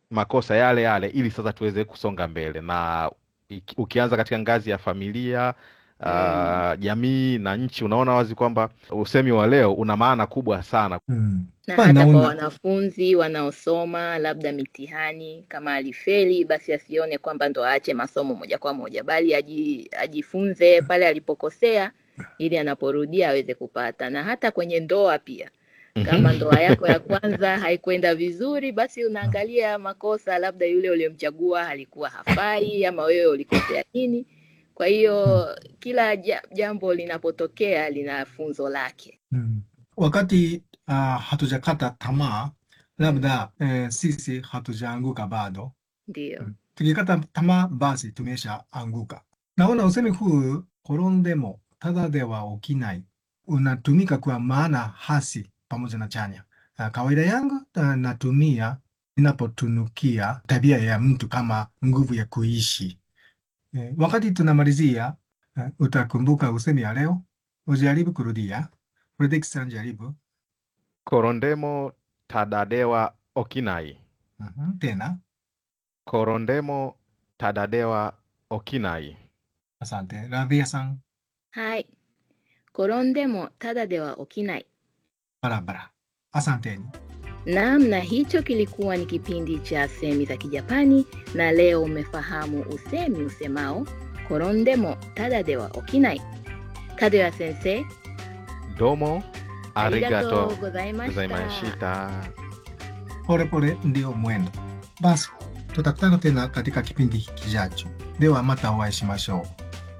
makosa yale yale ili sasa tuweze kusonga mbele na iki- ukianza katika ngazi ya familia Mm. uh, jamii na nchi unaona wazi kwamba usemi wa leo una maana kubwa sana うん。 na まあ hata kwa naona wanafunzi wanaosoma labda mitihani, kama alifeli, basi asione kwamba ndo aache masomo moja kwa moja, bali aji, ajifunze pale alipokosea ili anaporudia aweze kupata. Na hata kwenye ndoa pia, kama ndoa yako ya kwanza haikwenda vizuri, basi unaangalia makosa, labda yule uliyemchagua alikuwa hafai, ama wewe ulikosea nini. Kwa hiyo kila ja- jambo linapotokea lina funzo lake. うん。wakati uh, hatujakata tamaa labda eh, sisi hatujaanguka bado. Ndio. Mm. Tukikata tamaa basi tumeshaanguka. Naona usemi huu korondemo tada de wa okinai unatumika kwa maana hasi pamoja na chanya. Uh, kawaida yangu uh, natumia ninapotunukia tabia ya mtu kama nguvu ya kuishi. Eh, wakati tunamalizia uh, utakumbuka usemi ya leo, ujaribu kurudia. Fredrickson jaribu. korondemo tadadewa okinai Mhm, Tena. korondemo tadadewa okinai Asante. Radhia san はい。転んでもただでは起きない。 barabara. Asanteni. Naam, na hicho kilikuwa ni kipindi cha semi za Kijapani, na leo umefahamu usemi usemao korondemo tada de wa okinai. Kadoya sensei, domo arigatou arigato gozaimashita. gozaimashita Polepole ndio mwendo. Basi tutakutana tena katika kipindi kijacho. Dewa mata o会いしましょう。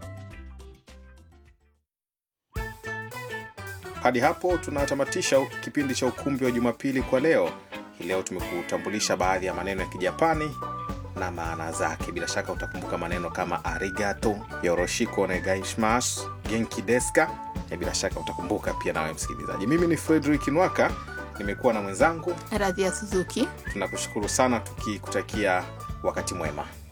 Hadi hapo tunatamatisha kipindi cha ukumbi wa Jumapili kwa leo. Hii leo tumekutambulisha baadhi ya maneno ya Kijapani na maana zake. Bila shaka utakumbuka maneno kama arigato, yoroshiko onegaishimasu, genki desu ka? Na bila shaka utakumbuka pia nawe msikilizaji. Mimi ni Frederick Nwaka, nimekuwa na mwenzangu. Radhia Suzuki. Tunakushukuru sana tukikutakia wakati mwema.